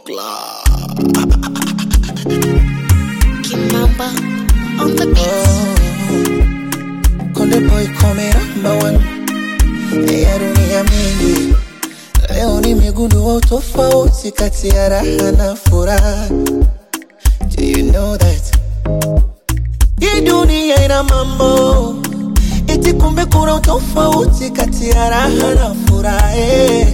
Buckler. Kimamba on the beat. Konde boy come number one ya dunia mingi. Leo nimegundua utofauti kati ya raha na furaha. Do you know that? Hii dunia ina mambo eti, kumbe kuna utofauti kati ya raha na furaha. eh.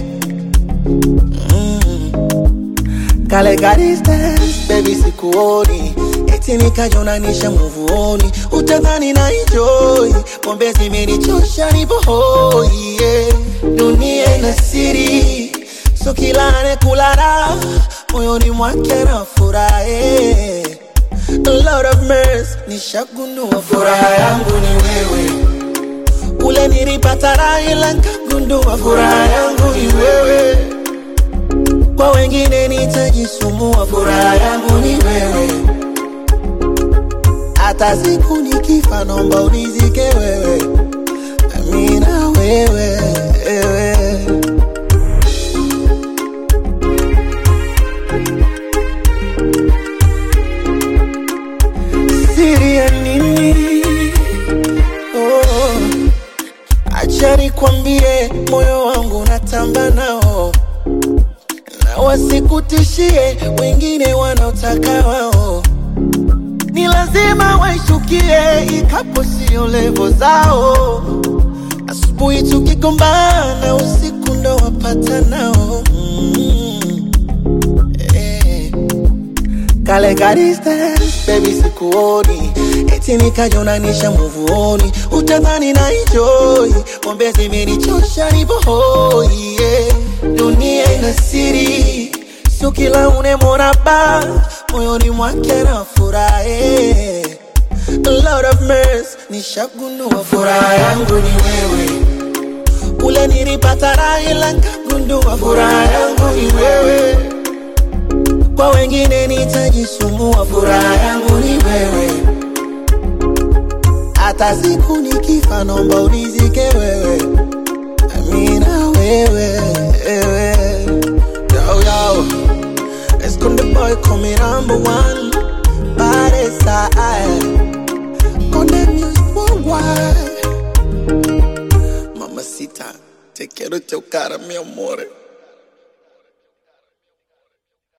Kale ka distance, baby sikuoni eti nikajonanisha muvuoni, utadhani na enjoy pombe zimenichosha, nipo hoi yeah. Dunia ina siri, so kila anekula raha moyoni mwake na furahi. Lord of mercy, nishagundua furaha yangu ni wewe, ule nilipata raha ila nikagundua furaha yangu ni wewe kwa wengine nitajisumbua, furaha yangu ni wewe. Hata siku nikifa, naomba unizike wewe, amina wewe, wewe. Siri ya nini? Oh, acha nikwambie, moyo wangu natamba nao na wasikutishie wengine wanaotaka wao, ni lazima waishukie, ikapo sio levo zao. Asubuhi tukigombana, usiku ndo wapata nao mm. eh. Kale ka distance, baby sikuoni eti nikajonanisha muvuoni, utadhani na enjoy pombe zimenichosha, nipo hoi yeah. Dunia ina siri, sio kila unemwona ba moyoni mwake na furahi. Lord of mercy, nishagundua furaha yangu ni wewe, ule nilipata raha ila nikagundua furaha yangu ni wewe kwa wengine nitajisumbua, furaha yangu ni wewe. Hata siku nikifa, naomba unizike wewe, amina wewe, wewe. Yo, yo. Esconde boy come number one Body side Conde music worldwide Mamacita, te quiero chocar, mi amore